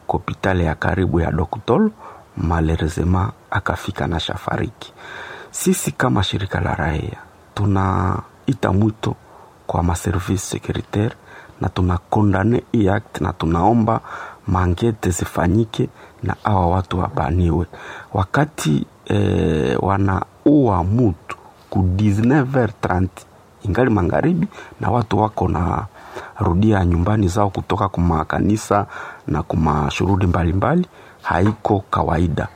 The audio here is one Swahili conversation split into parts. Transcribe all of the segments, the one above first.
kopitale ya karibu ya Doktol, malerezema akafika na shafariki. Sisi kama shirika la raia tunaita mwito kwa maservice securitaire na tunakondane hii act na tunaomba mangete zifanyike na awa watu wabaniwe. Wakati eh, wanaua mutu ku 19h30 ingali magharibi na watu wako na rudia nyumbani zao kutoka kuma kanisa na kuma shughuli mbalimbali, haiko kawaida.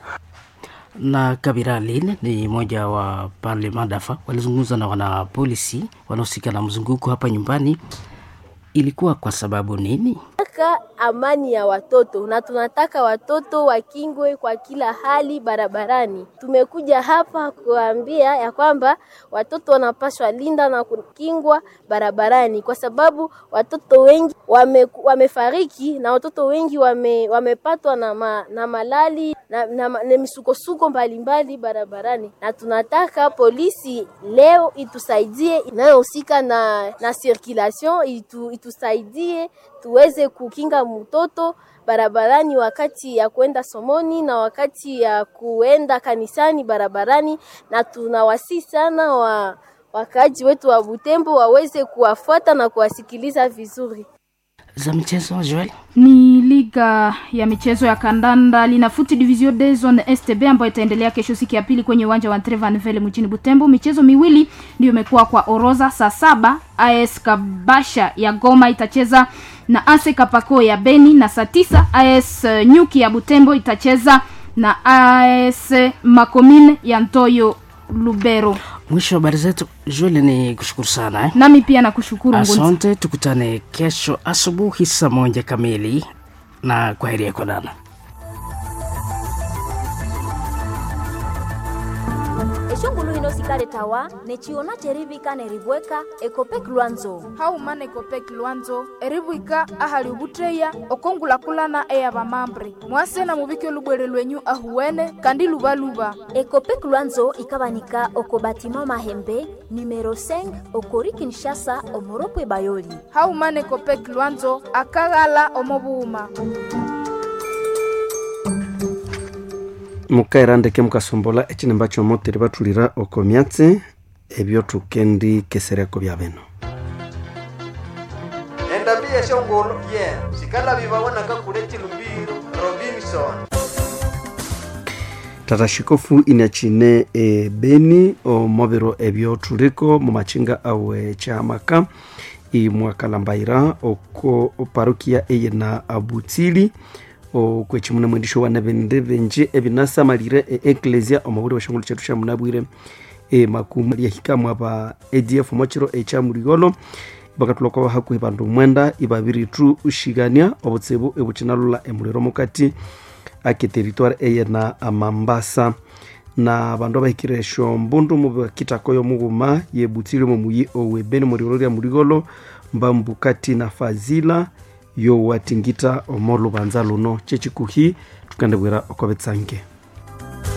na Kabira Aline ni mmoja wa pale Madafa, walizungumza na wanapolisi wanaohusika na mzunguko hapa nyumbani. Ilikuwa kwa sababu nini? tunataka amani ya watoto na tunataka watoto wakingwe kwa kila hali barabarani. Tumekuja hapa kuambia ya kwamba watoto wanapaswa linda na kukingwa barabarani, kwa sababu watoto wengi wame, wamefariki na watoto wengi wame, wamepatwa na, ma, na malali na, na, na, na misukosuko mbalimbali barabarani, na tunataka polisi leo itusaidie inayohusika na, na circulation itu, itusaidie tuweze kukinga mtoto barabarani wakati ya kuenda somoni na wakati ya kuenda kanisani barabarani, na tunawasi sana wa wakaaji wetu wa Butembo waweze kuwafuata na kuwasikiliza vizuri. za michezo Joel? ni liga ya michezo ya kandanda linafuti division de zone stb ambayo itaendelea kesho siku ya pili kwenye uwanja wa Trevanville mjini Butembo. Michezo miwili ndio imekuwa kwa orodha. Saa saba AS Kabasha ya Goma itacheza na AS Kapako ya Beni, na saa tisa AS Nyuki ya Butembo itacheza na AS Makomine ya Ntoyo Lubero. Mwisho wa habari zetu Joel, ni kushukuru sana eh? Nami pia nakushukuru Ngunzi. Asante, tukutane kesho asubuhi saa moja kamili na kwa heri ya kuonana. eshongulu hino sikale tawa nechiona cherivika nerivweka ekopek lwanzo haumana ekopek lwanzo erivwika ahali ovutteya okongulakulana eya vamambre mwase na muvike olubwere lwenyu ahuwene kandi luvaluva ekopek lwanzo ikavanika oko batima mahembe numero 5 okori kinshasa omoropwe bayoli haumana ekopek lwanzo akaghala omovuuma mukaira ndeke mukasombola echinemba chomoteri batulira oko myatsi ebyo tukendi kesereko bya beno endambi yeshongolo ye sikala vivawonaka kule chilumbiro robinson tata shikofu inachine e beni omobiro ebyo tuliko mumachinga awe chamaka imwakalambaira oko parukia eye na abutsili okwechimuna mwendisho wana bende benje ebinasamalire e eklesia omubuli washongolo chetu sha munabwire e makumu lyahikamu aba adf mochiro echa muligolo bakatulokwa hakuhi bandu mwenda ibabiri tu ushigania obutsibu ebuchinalula emuliro mukati ake teritwari eye na amambasa na bandu abahikire esho mbundu mubakitakoyo mughuma yebutsile momuyi owebeni muliro lya muligolo mbambu kati na fazila yo watingita omolubanza luno chechikuhi tukandebwera okobetsange